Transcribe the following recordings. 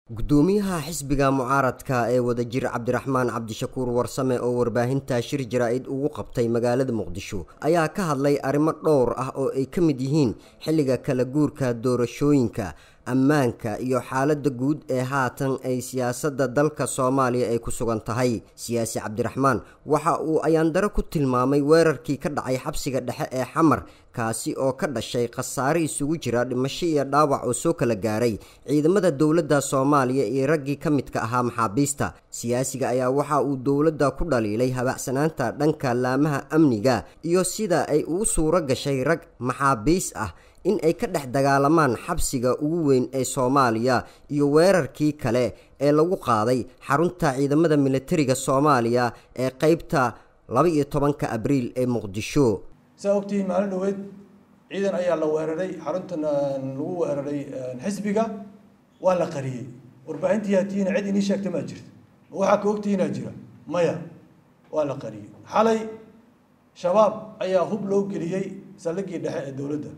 gudoomiyaha xisbiga mucaaradka ee wadajir cabdiraxmaan cabdishakuur warsame oo warbaahinta shir jaraa-id ugu qabtay magaalada muqdisho ayaa ka hadlay arrimo dhowr ah oo ay ka mid yihiin xilliga kala guurka doorashooyinka ammaanka iyo xaaladda guud ee haatan ay siyaasadda dalka soomaaliya ay ku sugan tahay siyaasi cabdiraxmaan waxa uu ayaandaro ku tilmaamay weerarkii ka dhacay xabsiga dhexe ee xamar kaasi oo ka dhashay khasaare isugu jira dhimasho iyo dhaawac oo soo kala gaaray ciidamada dowladda soomaaliya iyo raggii ka midka ahaa maxaabiista siyaasiga ayaa waxa uu dowladda ku dhaliilay habacsanaanta dhanka laamaha amniga iyo sida ay ugu suuro gashay rag maxaabiis ah in ay ka dhex dagaalamaan xabsiga ugu weyn ee soomaaliya iyo weerarkii kale ee lagu qaaday xarunta ciidamada militariga soomaaliya ee qeybta laba-iyo tobanka abriil ee muqdisho saa ogtihiin maalin dhaweed ciidan ayaa la weeraray xaruntan lagu weeraray xisbiga waa la qariyey warbaahintii hatiina cid inii sheegta maa jirta ma waxaa ka ogtihiinaa jira maya waa la qariyey xalay shabaab ayaa hub loo geliyey saldhigii dhexe ee dowladda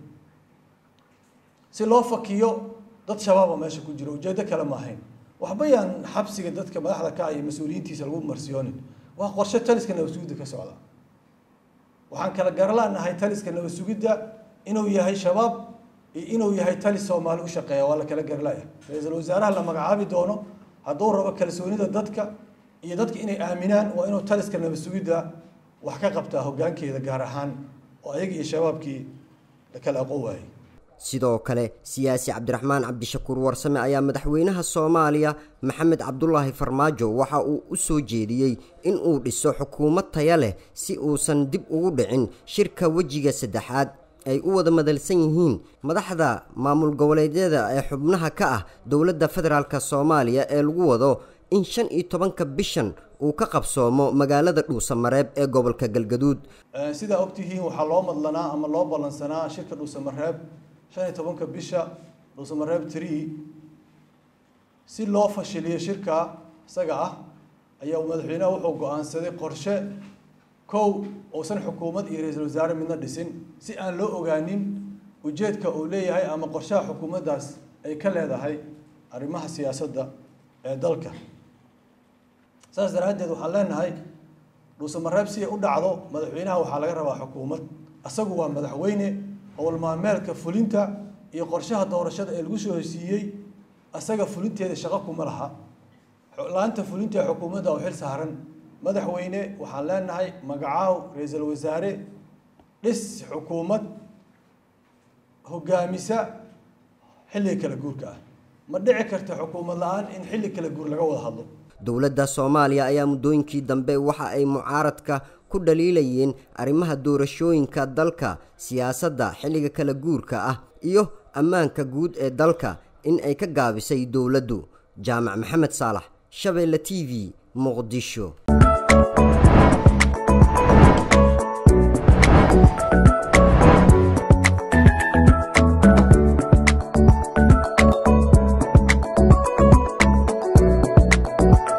si loo fakiyo dad shabaaba meesha ku jiro ujeeddo kale ma ahayn waxba yaan xabsiga dadka madaxda ka iyo mas-uuliyiintiisa lagu marsiyoonin waa qorshe taliska nabasugidda ka socda waxaan kala garalaanahay taliska nabasugidda inuu yahay shabaab iyo inuu yahay talis soomaali u shaqeeya waa la kala garalaya ra-iisul wasaaraha la magacaabi doono hadduu rabo kalsoonida dadka iyo dadka inay aaminaan waa inuu taliska nabasugidda wax ka qabtaa hoggaankeeda gaar ahaan oo ayaga iyo shabaabkii la kala aqoon waayey sidoo kale siyaasi cabdiraxmaan cabdishakuur warsame ayaa madaxweynaha soomaaliya maxamed cabdulaahi farmaajo waxa uu u soo jeediyey in uu dhiso xukuumad taya leh si uusan dib ugu dhicin shirka wejiga saddexaad ay u wada madalsan yihiin madaxda maamul goboleedyada ee xubnaha ka ah dowladda federaalk soomaaliya ee lagu wado in shan iyo tobanka bishan uu ka qabsoomo magaalada dhuusamareeb ee gobolka galgaduud sidaa ogtihiin waxaa loo madlanaa ama loo ballansanaa shirka dhuusamareeb shan iyo tobanka bisha dhuusamareeb tree si loo fashiliyo shirka isaga ah ayaa madaxweynaha wuxuu go-aansaday qorshe kow uusan xukuumad iyo ra-iisul wasaare midna dhisin si aan loo ogaanin ujeedka uu leeyahay ama qorshaha xukuumaddaas ay ka leedahay arrimaha siyaasadda ee dalka saas daraaddeed waxaan leenahay dhuusamareeb si ay u dhacdo madaxweynaha waxaa laga rabaa xukuumad isagu waa madaxweyne howlmaalmeelka fulinta iyo qorshaha doorashada ee lagu soo hesiiyey isaga fulinteeda shaqo kuma laha la-anta fulinta ee xukuumadda oo xil saaran madaxweyne waxaan leenahay magacaaw ra-iisul wasaare dhis xukuumad hogaamisa xilliga kala guurka ah ma dhici karta xukuumad la-aan in xilli kala guur laga wada hadlo dowladda soomaaliya ayaa muddooyinkii dambe waxa ay mucaaradka ku dhaliilayeen arrimaha doorashooyinka dalka siyaasadda xilliga kala guurka ah iyo ammaanka guud ee dalka in ay ka gaabisay dowladdu jaamac maxamed saalax shabeelle t v muqdisho